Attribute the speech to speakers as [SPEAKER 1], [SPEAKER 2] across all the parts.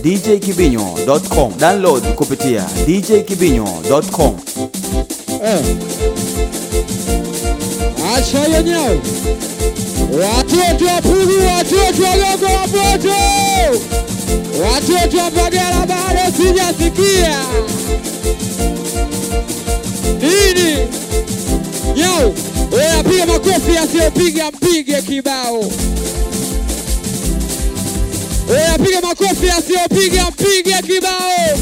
[SPEAKER 1] djkibinyo.com. Download kupitia djkibinyo.com.
[SPEAKER 2] Eh. Acha yenyewe watoto wa Pugu, watoto wa Gongo wa Mboto, watoto wa Mbagala bado sijasikia nini. Nyau, wewe piga makofi, asiyopiga mpige kibao. Wewe piga makofi, asiyopiga mpige kibao.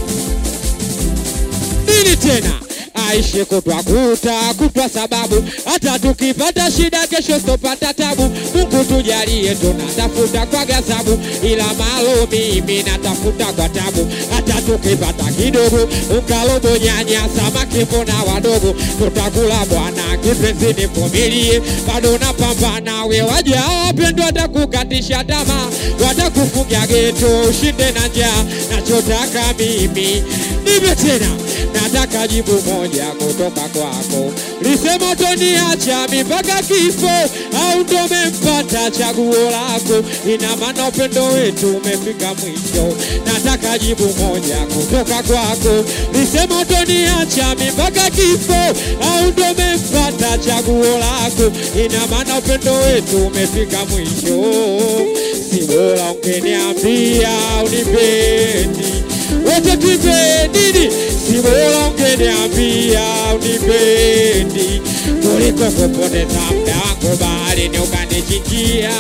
[SPEAKER 2] Nini tena? Aishi kutwa kuta kutwa, sababu hata tukipata shida kesho sitopata tabu. Mungu tujalie, tunatafuta kwa gazabu, ila malo mimi natafuta kwa tabu. Hata tukipata kidogo, ukalobo, nyanya, samaki, mbona wadogo, tutakula bwana. Kipenzi nivumilie, bado napambana. We waja wapendwa, watakukatisha tamaa, watakufungia geto, ushinde na njaa. Nachotaka mimi nivyo tena nataka jibu moja kutoka kwako, lisema utoniacha mipaka kifo au ndo umempata chaguo lako? Ina maana upendo wetu umefika mwisho. Nataka jibu moja kutoka kwako, lisema utoniacha mipaka kifo au ndo umempata chaguo lako? Ina maana upendo wetu umefika mwisho. Si bora ungeniambia unipendi wote tupendini, si bora ungeniambia unipendi kuliko kupoteza muda wangu baharini ukanichinjia.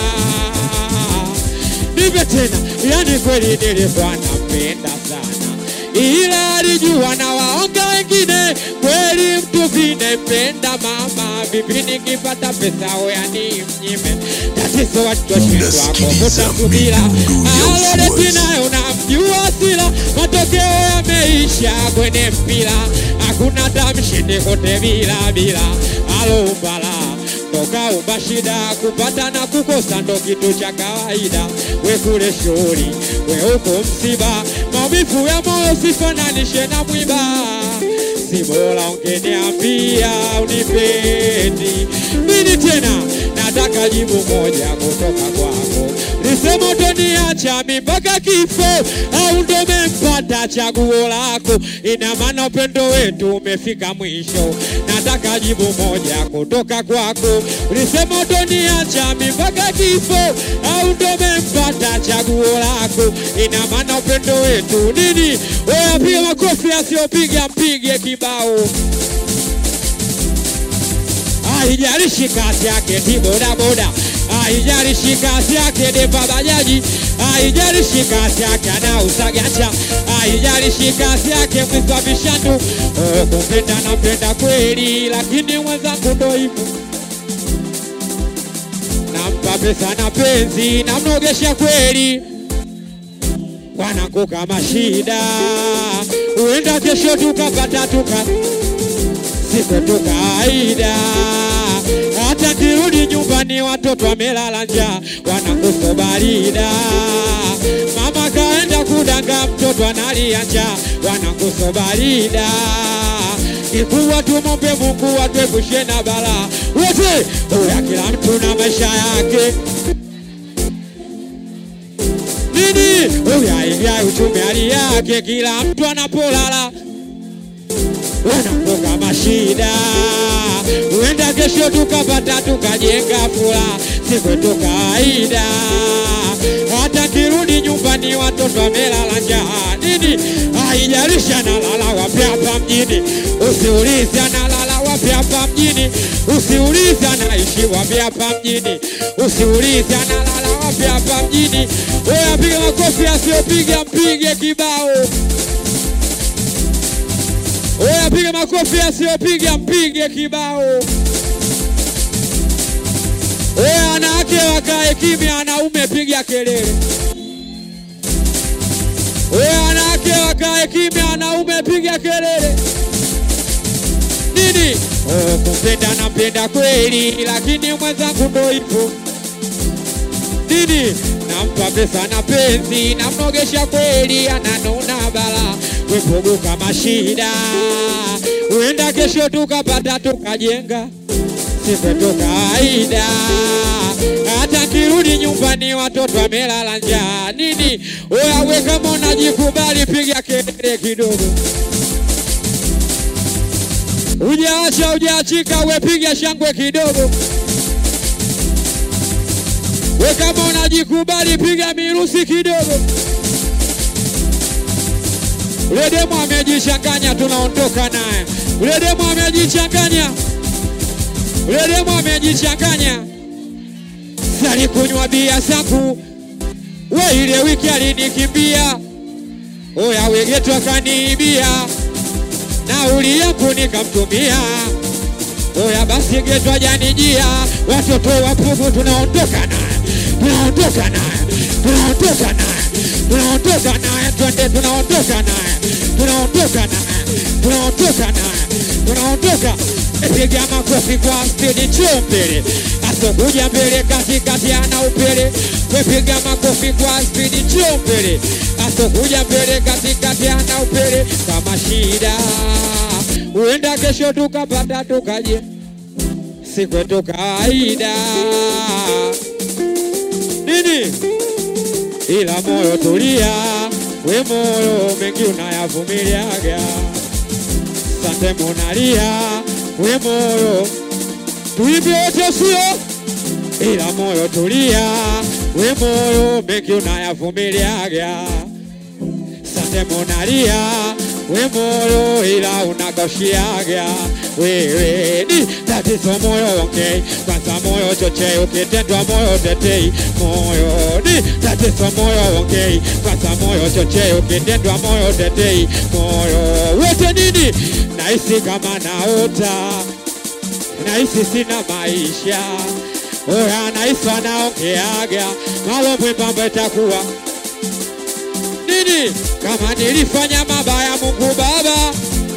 [SPEAKER 2] Nipe tena, yani kweli nilikuwa nampenda sana, ila alijua na waonga wengine. Kweli mtu vinempenda mama, vipi nikipata pesa oyani mnyime tatizo watoshindwa kuvuta subira alodeti nayo namjua sila matokeo yameisha kwenye mpira hakuna tamshindi kote bila bila aloumbala tokaumba shida kupata na kukosa ndo kitu cha kawaida we kule shughuli we huko msiba maumivu ya moyo sifananishe na mwiba si bora ungeniambia unipendi nini tena nataka jibu moja kutoka kwako, lisema utoniacha mi mpaka kifo au ndo umempata chaguo lako? Ina maana upendo wetu umefika mwisho. Nataka jibu moja kutoka kwako, lisema utoniacha mi mpaka kifo au ndo umempata chaguo lako? Ina maana upendo wetu nini? Wewe piga makofi, asiyopiga mpige kibao haijalishi kazi yake ti bodaboda, haijalishi kazi yake dereva bajaji, haijalishi kazi yake anauza gacha, haijalishi kazi yake mwizi wa vishandu. Oh, kumpenda nampenda kweli, lakini mwenzangu ndo hivyo, nampa pesa na penzi, namnogesha kweli wanangu kama shida, huenda kesho tukapata tuka siku tu kawaida. Hata kirudi nyumbani watoto wamelala njaa, wanakufa barida. Mama kaenda kudanga, mtoto analia njaa, wanakufa barida. Kikubwa tumombe Mungu atuepushe na balaa wote, uya kila mtu na maisha yake nini, uyaingia uchumi hali yake, kila mtu anapolala wanakuwa mashida, huenda kesho tukapata tukajenga furaha, si kwetu kawaida. Hata kirudi nyumbani watoto wamelala njaa, nini haijalishi analala wapi hapa mjini, usiulize analala wapi hapa mjini, usiulize anaishi wapi hapa mjini, usiulize analala wapi hapa mjini. Wewe piga makofi, asiyopiga mpige kibao. Oya, piga makofi, asiyopiga mpige kibao. Oya, wanawake wakae kimya, wanaume piga kelele. Oya, wanawake wakae kimya, wanaume piga kelele. Nini? Oh, kumpenda nampenda kweli, lakini mwenzangu ndo hivyo. Nini? Nampa pesa na penzi, namnogesha kweli, ananuna bala wepogo kama shida, huenda kesho tukapata tukajenga, si kwetu kawaida. kawaida. Hata kirudi nyumbani watoto wamelala njaa. Nini oya, we kama unajikubali, piga kelele kidogo. Ujaacha ujaachika, we piga shangwe kidogo. We kama unajikubali, piga mirusi kidogo. Ule demu amejichanganya, tunaondoka naye. Ule demu amejichanganya, ule demu amejichanganya. Sali kunywa bia zangu, we ile wiki alinikimbia. Oya wegetu akaniibia, nauli yangu nikamtumia. Oya basi getu ajanijia, watoto wapugu, tunaondoka naye, tunaondoka naye, tunaondoka naye, tunaondoka naye, twende, tunaondoka naye, tunaondoka naye, tunaondoka naye, tunaondoka. Piga makofi kwa spidi, njoo mbele, asokuja mbele, katikati ana upele. Piga makofi kwa spidi, njoo mbele, asokuja mbele, katikati ana upele. Kama shida huenda kesho tukapata tukaje, si kwetu kawaida nini, ila moyo tulia, we moyo mengi unayavumiliaga. Sante monalia, we moyo tuimbe wote, sio ila moyo tulia, we moyo mengi unayavumiliaga. Sante monalia, we moyo ila unakoshiaga wewe ni tatizo moyo ongei kwanza moyo chochei ukitendwa moyo tetei moyo ni tatizo moyo ongei kwanza moyo chochei ukitendwa moyo tetei moyo wote nini nahisi kama naota nahisi sina maisha oya nahisi wanaongeaga malo mwembamba itakuwa nini kama nilifanya mabaya Mungu Baba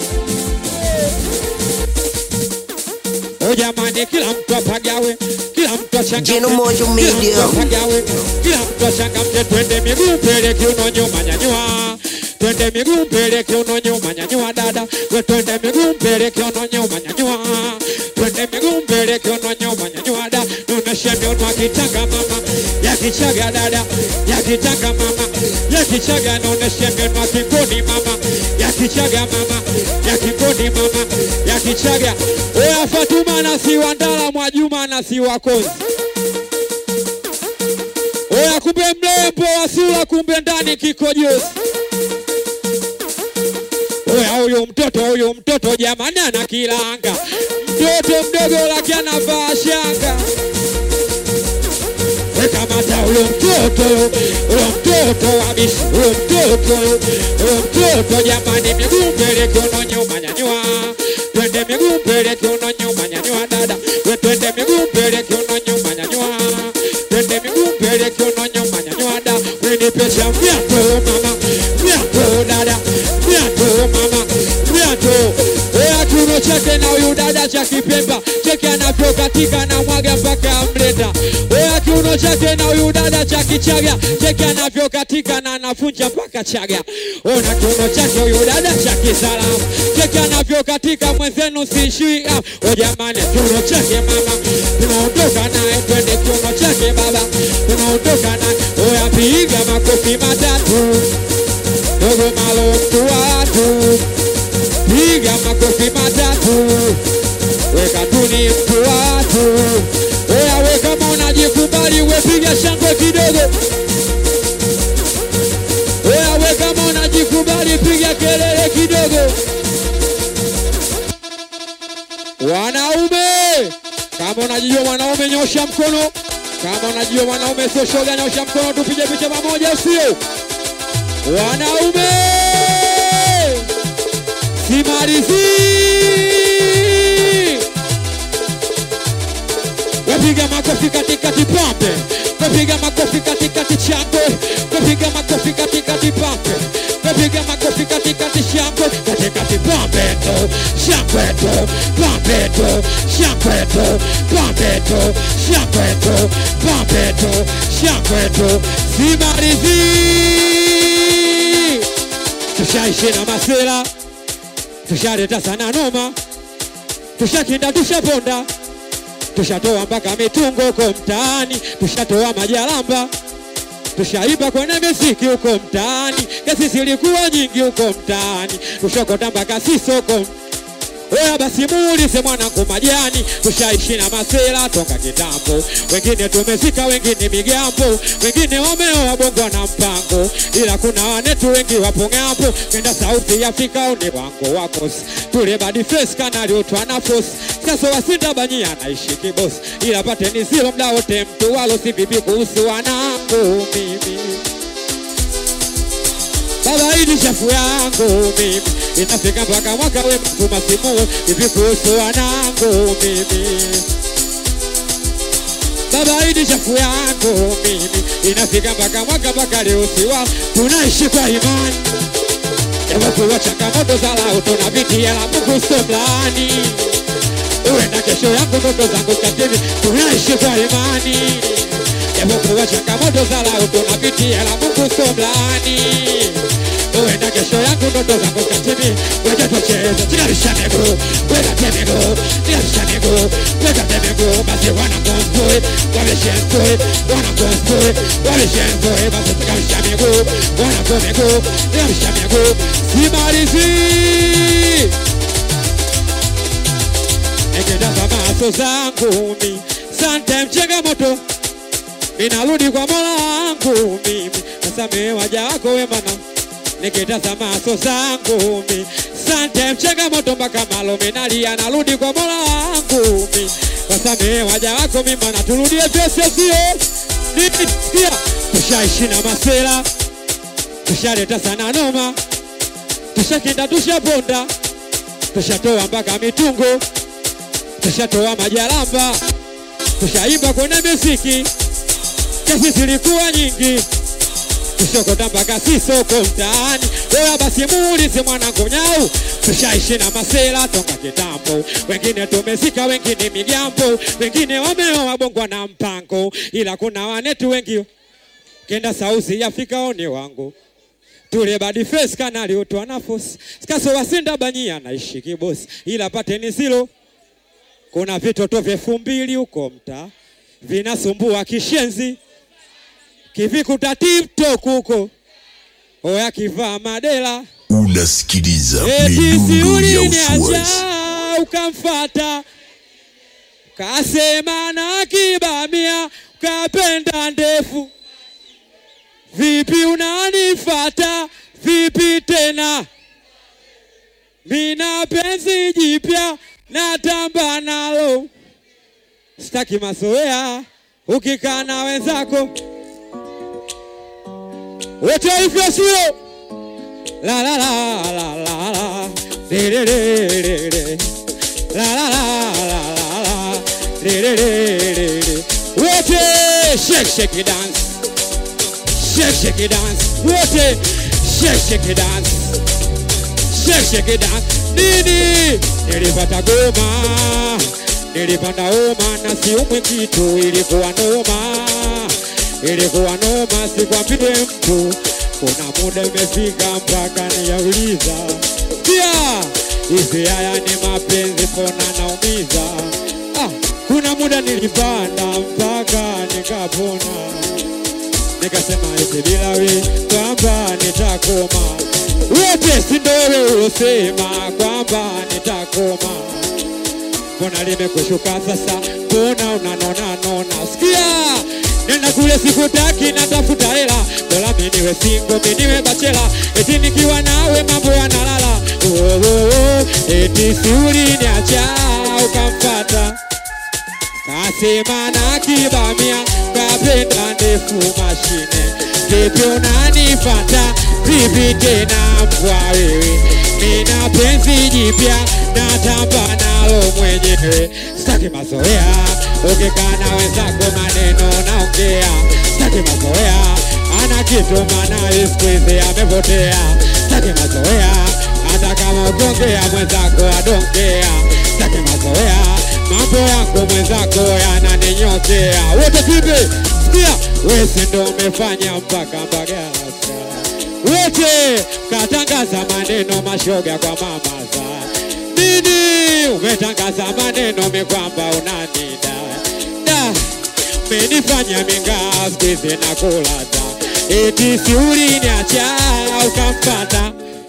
[SPEAKER 2] O jamani, kila mtu apagawe, kila mtu achangamke,
[SPEAKER 3] Jino Mojo
[SPEAKER 2] kila
[SPEAKER 3] Media.
[SPEAKER 2] mtu apagawe, kila mtu achangamke, twende miguu mbele, kiuno nyuma, nyanyua twende miguu mbele, kiuno nyuma, nyanyua dada, we twende miguu mbele, kiuno nyuma, nyanyua twende miguu mbele, kiuno nyuma, nyanyua dada, nuneshe miono akitanga mama, yakichaga dada, yakitanga mama, yakichaga, nuneshe miono akingoni mama, yakichaga mama, yakingoni mama, yakichaga. Oya Fatuma na si Wandala, Mwajuma na si Wakozi. Oya kumbe mlembo wasula, kumbe ndani kikojozi. Oya huyu mtoto huyu mtoto jamani ana kilanga, mtoto mdogo laki anavaa shanga. Wekamata huyo mtoto huyo mtoto wabishi huyo mtoto huyo mtoto jamani, miguu mbele kiuno nyuma, nyanyua twende miguu mbele kiuno nyuma, nyanyua dada, we twende miguu mbele kiuno nyuma, nyanyua twende miguu mbele kiuno nyuma, nyanyua da, we nipesha myato mama, myato dada, myato mama, myato Oya kiuno chake na huyu dada cha Kipemba, cheke anavyokatika na mwaga mpaka amleta. Oya kiuno chake na huyu dada cha Kichaga, cheke anavyokatika na anafunja mpaka Chaga. Ona kiuno chake huyu dada cha Kisalamu, cheke anavyokatika mwenzenu siishui. Ah, o jamani, kiuno chake mama, tunaondoka naye, twende kiuno chake baba, tunaondoka naye. Oya piga makofi matatu, dogo malo mtu wa watu piga makofi matatu, weka tuni mtu wa watu. Oya we kama unajikubali, we piga shangwe kidogo. Oya we kama unajikubali, piga kelele kidogo. Wanaume, kama unajijua mwanaume, nyosha mkono. Kama unajijua mwanaume sio shoga, nyosha mkono, tupige picha pamoja, sio wanaume simalizi wapiga makofi katikati pambe wapiga makofi katikati shangwe wapiga makofi katikati pambe wapiga makofi katikati shangwe katikati pambe to shangwe to pambe to shangwe to pambe to shangwe to pambe to shangwe to simalizi tushaishi na masela tushaleta sana noma, tushakinda tushaponda, tushatoa mpaka mitungo huko mtaani, tushatoa majalamba tushaiba kwenye miziki huko mtaani, kesi zilikuwa nyingi huko mtaani, tushokota mpaka sisoko Oya basi muulize mwanangu majani, tushaishi na masela toka kitambo, wengine tumezika, wengine migambo, wengine wameoa bongo na mpango, ila kuna wanetu wengi wapo ng'ambo, kenda sauti ya Afrika une wango wakosi tule badi face kanali utwa na force sasa wasinda banyi anaishi kibosi, ila pateni zilo mda wote mtu walo si vipi kuhusu wanangu mimi Baba hii ni shafu yangu mimi, inafika mpaka mwaka we mtu masimu, hivi kuhusu wanangu mimi. Baba hii ni shafu yangu mimi, inafika mpaka mwaka mpaka leo siwa, tunaishi kwa imani japokuwa changamoto za lao tunapitia, la Mungu sio mlaani. Uenda kesho yangu ndoto zangu katini, tunaishi kwa imani japokuwa changamoto za lao tunapitia, la Mungu sio mlaani. Uenda kesho yangu ndoto zangu katini, weka tucheze, tinganisha miguu, weka te miguu, tinganisha miguu, weka te miguu, basi wana konstoi, wameshenstoi, wana konstoi, wameshenstoi, basi tinganisha miguu, wana kwa miguu, tinganisha miguu, simalizi nikitazama maso zangu mi sometime changamoto ninarudi kwa mola wangu mimi nasamehe waja wako wema na nikitazama maso zangu mi sometime changamoto mpaka malo minalia narudi kwa mola wangu mi nasamehe waja wako mimi na turudie pesa sio nisikia tushaishi na masela tushaleta sana noma tushakenda tushaponda tushatoa mpaka mitungo tushatoa majalamba tushaimba kwenye miziki kesi zilikuwa nyingi tushokota mpaka sisoko mtaani oya basi muulize mwanangu nyau tushaishi na masela toka kitambo wengine tumezika wengine migambo wengine wameoa bongwa na mpango ila kuna wanetu wengi kenda sauzi ya Afrika oni wangu tule badi face kanali utwa na force skaso wasinda banyia naishi kibosi ila pateni zilo kuna vitoto vya elfu mbili huko mtaa vinasumbua kishenzi kivikuta TikTok huko oya kivaa madela
[SPEAKER 3] unasikiliza
[SPEAKER 2] eti
[SPEAKER 3] midundo ya
[SPEAKER 2] siuliniacha
[SPEAKER 3] uswazi
[SPEAKER 2] ukamfata kasema na kibamia kapenda ndefu vipi unanifata vipi tena mina penzi jipya natamba nalo sitaki mazoea ukikaa na wenzako wote hivyo sio la la la la la la de de de de de la la la la la la de de de de de wote shake shake it dance shake shake it dance wote shake shake it dance shake shake it dance nini nilipata goma nilipanda homa na siumwi kitu ilikuwa noma ilikuwa noma sikwambie mtu kuna muda imefika mpaka niyauliza pia hivi haya ni mapenzi pona naumiza ah, kuna muda nilipanda mpaka nikapona nikasema hivi bila we kwamba nitakoma wote si ndo wewe ulosema kwamba nitakoma mbona limekushuka sasa mbona unanona nona sikia nenda kule sikutaki natafuta hela bora mi niwe singo mi niwe bachela eti nikiwa nawe mambo yanalala oh, oh, oh. eti siuliniacha ukamfata kasema na kibamia kapenda ndefu mashine vipi unanifata vipi tena mbwa wewe nina penzi jipya natamba nalo mwenyewe sitaki mazoea ukikaa na wenzako maneno naongea sitaki mazoea ana kitu maana siku hizi amepotea sitaki mazoea hata kama ukiongea mwenzako adongea sitaki mazoea mambo yako mwenzako yananinyokea wote pibe sikia wesi ndo umefanya mpaka mbagasa wote katangaza maneno mashoga kwa mama za nini umetangaza maneno mekwamba unanida da menifanya mingaa skuizi na kulata eti si uliniacha ukampata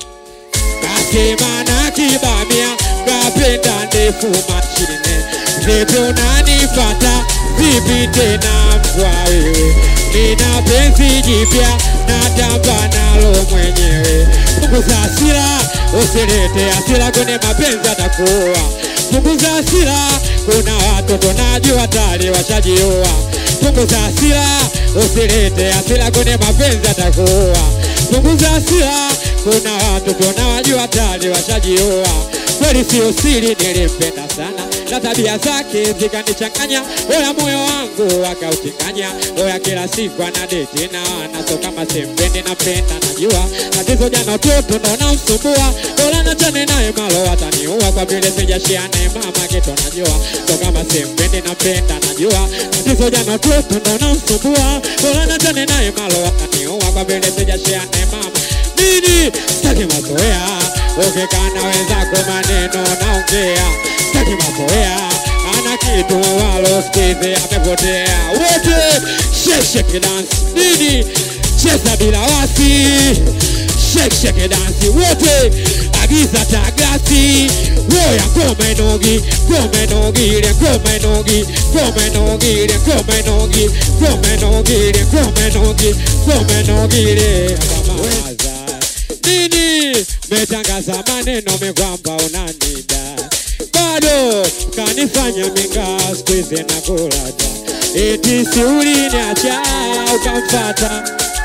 [SPEAKER 2] kasema na kibamia kapenda ndefu mashine vipi unanifata vipi tena mkwa wewe nina penzi jipya natamba nalo mwenyewe punguza hasira usilete hasira kwenye mapenzi atakuwa punguza hasira kuna watoto najua tayari washajiua punguza hasira usilete hasira kwenye mapenzi atakuwa punguza hasira kuna watoto na wajua tayari washajiua kweli sio siri nilimpenda sana na tabia zake zikanichanganya oya moyo wangu akauchanganya oya kila siku anadeti na anaso kama sembende napenda najua tatizo jana utoto ndo namsumbua bora nachane naye malo ataniua kwa vile sijashia naye mama kitu najua so kama sembende napenda najua tatizo jana utoto ndo namsumbua bora nachane naye malo ataniua kwa vile sijashia naye mama nini sitaki mazoea ukikana wenzako maneno naongea sitaki mazoea ana kitu walo skizi amepotea wote sheksheke dansi nini cheza bila wasi sheksheke dansi wote agiza tagasi woya komenogi komenogile komenogile komenogile komenogile komenogile komenogile komenogile akamaza nini metangaza maneno mekwamba unanida bado kanifanya minga skuizi na kulata eti si uliniacha ukamfata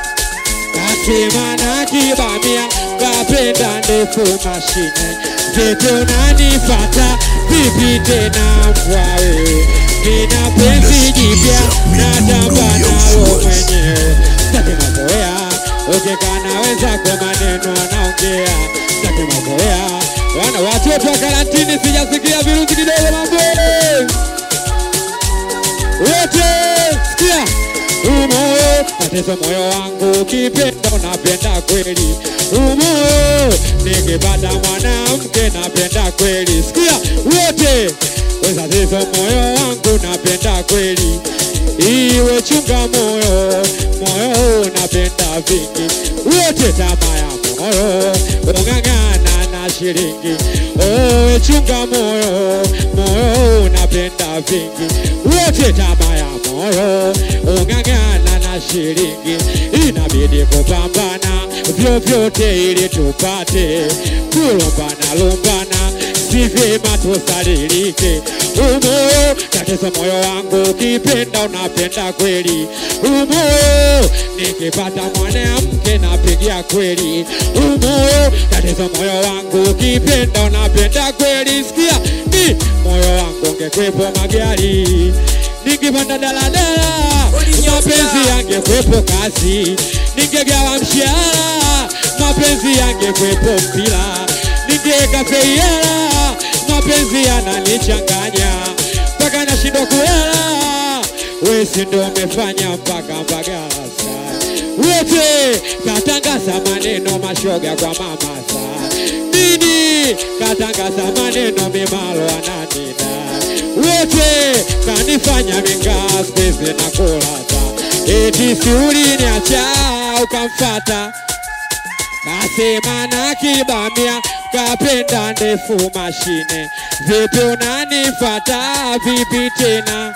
[SPEAKER 2] kasema na kibamia kapenda ndefu mashine vipi unanifata vipi tena mkwa wewe nina penzi jipya natamba nalo mwenyewe sitaki mazoea ukikana wenzako maneno anaongea sitaki mazoea wana watoto wa karantini sijasikia virusi kidogo mambo wote sikia umoyo tatizo moyo wangu ukipenda unapenda kweli umoyo nikipata mwanamke napenda kweli sikia wote tatizo moyo wangu napenda kweli iwe chunga moyo moyo unapenda vingi wote tama ya moyo ung'ang'ana na shilingi owe chunga moyo moyo unapenda vingi wote tama ya moyo ung'ang'ana na shilingi inabidi kupambana vyovyote ili tupate kulumbana lumbana si vyema tusalilike umoyo tatizo moyo wangu ukipenda unapenda kweli umoyo nikipata mwanamke napigia kweli umoyo tatizo moyo wangu ukipenda unapenda kweli sikia ni moyo wangu ungekwepo magari nikipanda daladala mapenzi yangekwepo kazi ningegawa mshahara mapenzi yangekwepo mpira ningeweka feiara mapenzi yananichanganya mpaka nashindwa kulala wesi ndo umefanya mpaka mbagalasa wote katangaza maneno mashoga kwa mamasa nini katangaza maneno mimalo ananina wote kanifanya mingaa skuizi na kulata eti si uliniacha ukamfata kasema na kibamia kapenda ndefu mashine vipi unanifata vipi tena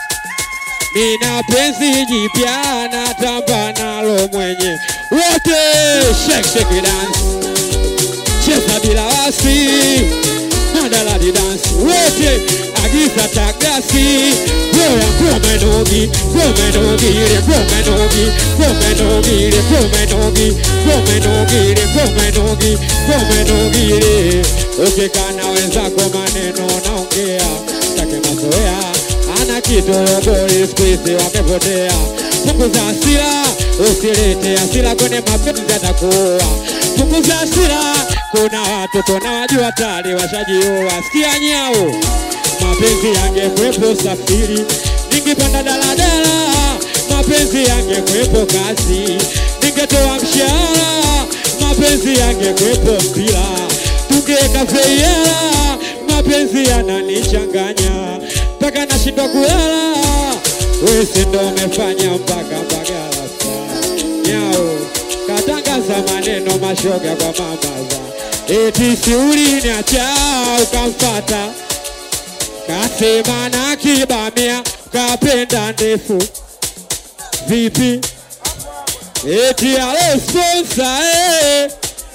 [SPEAKER 2] mina penzi jipya natamba nalo mwenye wote shake shake dance cheza bila wasi madaladi dance wote agiza tagasi Boya komenogi komenogile komenogi komenogile komenogi komenogile komenogi komenogile ukikana wenzako maneno naongea take mazoea ana kitologoli skuizi wamepotea punguza hasira usilete hasira kwenye mapenzi atakuwa punguza hasira kuna watoto na wajua tayari washajiua sikia nyao mapenzi yangekwepo safiri ningepanda daladala mapenzi yangekwepo kazi ningetoa mshahara mapenzi yangekwepo mpira ukiweka feiela mapenzi yananichanganya mpaka nashindwa kulala wesi ndo umefanya mpaka mbagala nyao katangaza maneno mashoga kwa mamaza eti si uliniacha ukamfata kasema na kibamia kapenda ndefu vipi eti alo sponsor eh.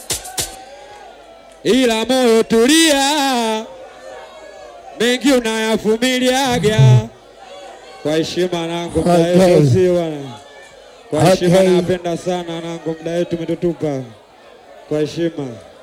[SPEAKER 2] ila moyo tulia mengi unayavumiliaga kwa heshima nangu mda
[SPEAKER 4] Okay.
[SPEAKER 2] wetu si bwana kwa heshima
[SPEAKER 4] Okay.
[SPEAKER 2] napenda sana nangu mda wetu umetutupa kwa heshima